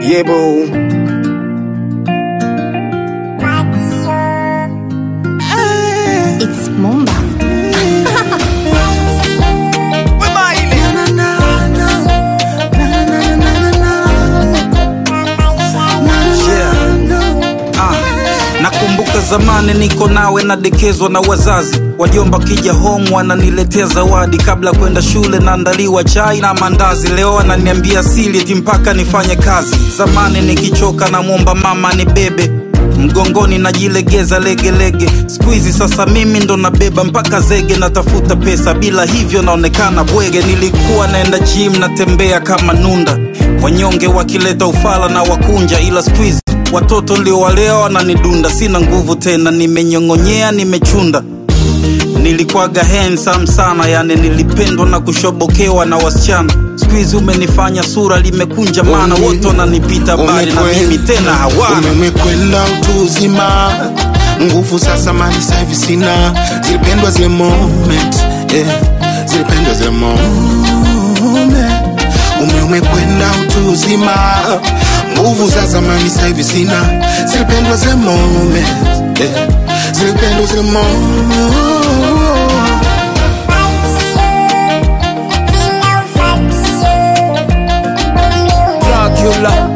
Yeah, boo. It's Mumba. Nakumbuka zamani niko nawe nadekezwa na wazazi wajomba, kija home wananiletea zawadi kabla kwenda shule, naandaliwa chai na mandazi. Leo ananiambia sili eti mpaka nifanye kazi. Zamani nikichoka namwomba mama ni bebe mgongoni najilegeza legelege. Siku hizi sasa mimi ndo nabeba mpaka zege, natafuta pesa, bila hivyo naonekana bwege. Nilikuwa naenda gym natembea kama nunda, wanyonge wakileta ufala na wakunja, ila siku hizi watoto ndio walea wananidunda, sina nguvu tena, nimenyong'onyea, nimechunda. Nilikuwaga handsome sana, yani nilipendwa na kushobokewa na wasichana. Siku hizi umenifanya sura limekunja, maana wote wananipita bali na mimi tena hawana. umekwenda utu uzima nguvu sasa mali sahivi sina zilipendwa zile moment eh, zilipendwa zile moment ume umekwenda utu uzima nguvu za zamani sahivi sina zilipendwa zile moment eh, zilipendwa zile moment Dracula.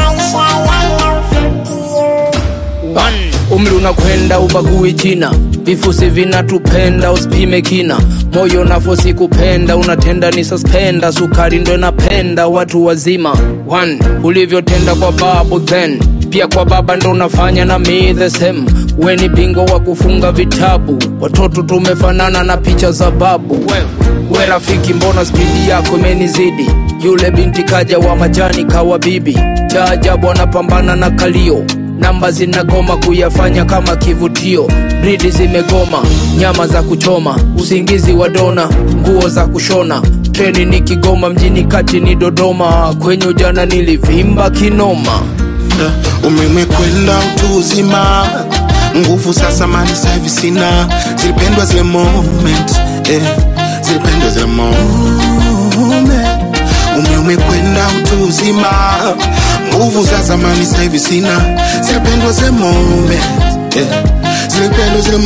One. Umri unakwenda ubagui jina, vifusi vinatupenda usipime kina, moyo nafosi kupenda unatenda ni suspenda, sukari ndo inapenda watu wazima. One. Ulivyotenda kwa babu then pia kwa baba ndo unafanya na me the same. We ni bingwa wa kufunga vitabu, watoto tumefanana na picha za babu. We, we rafiki, mbona spidi yako imenizidi? Yule binti kaja wa majani kawa bibi, cha ajabu anapambana na kalio namba zinagoma kuyafanya kama kivutio, bridi zimegoma, nyama za kuchoma, usingizi wa dona, nguo za kushona, treni ni Kigoma, mjini kati ni Dodoma, kwenye ujana nilivimba kinoma. ume umekwenda utu uzima nguvu sasa mali sahivi sina zilipendwa zile moment eh, zilipendwa zile moment ume umekwenda utu uzima nguvu za zamani sahivi sina zilipendwa zile moment eh, zilipendwa zile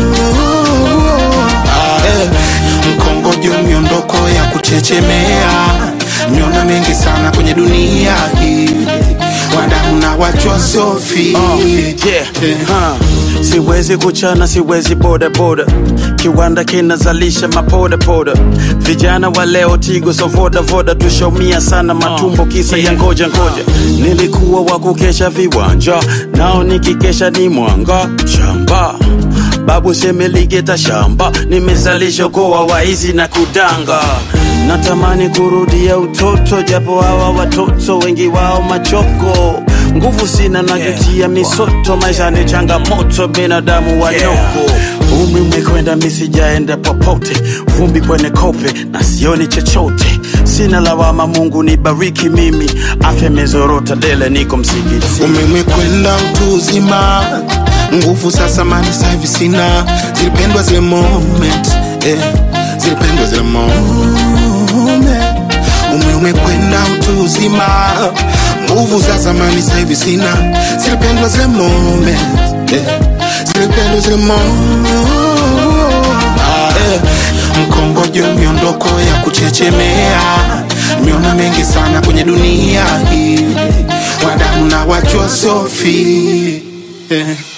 moment ah, eh, mkongojo miondoko ya kuchechemea miona mengi sana kwenye dunia hii wadamu na wachwa sofi yeah. huh. Siwezi kuchana, siwezi boda boda, kiwanda kinazalisha mapoda poda. Vijana wa leo tigo so voda voda, tushaumia sana matumbo kisa ya ngoja ngoja. Nilikuwa wa kukesha viwanja, nao nikikesha ni mwanga shamba babu semeligeta shamba, nimezalisha koa waizi na kudanga. Natamani kurudia utoto, japo hawa watoto wengi wao machoko nguvu sina najutia misoto, maisha ni changamoto, binadamu wanyoko. Umri umekwenda, misijaenda popote, vumbi kwenye kope na sioni chochote. Sina lawama, Mungu nibariki mimi, afya imezorota dele, niko msikiti. ume umekwenda utu uzima nguvu sasa mali sahivi sina zilipendwa zile moment eh, zilipendwa zile moment ume umekwenda utu uzima nguvu za zamani sahivi sina zilipendwa zile moment eh, zilipendwa zile moment ah, eh, mkongojo miondoko ya kuchechemea miona mengi sana kwenye dunia hii wadamu na wachwa sofi eh.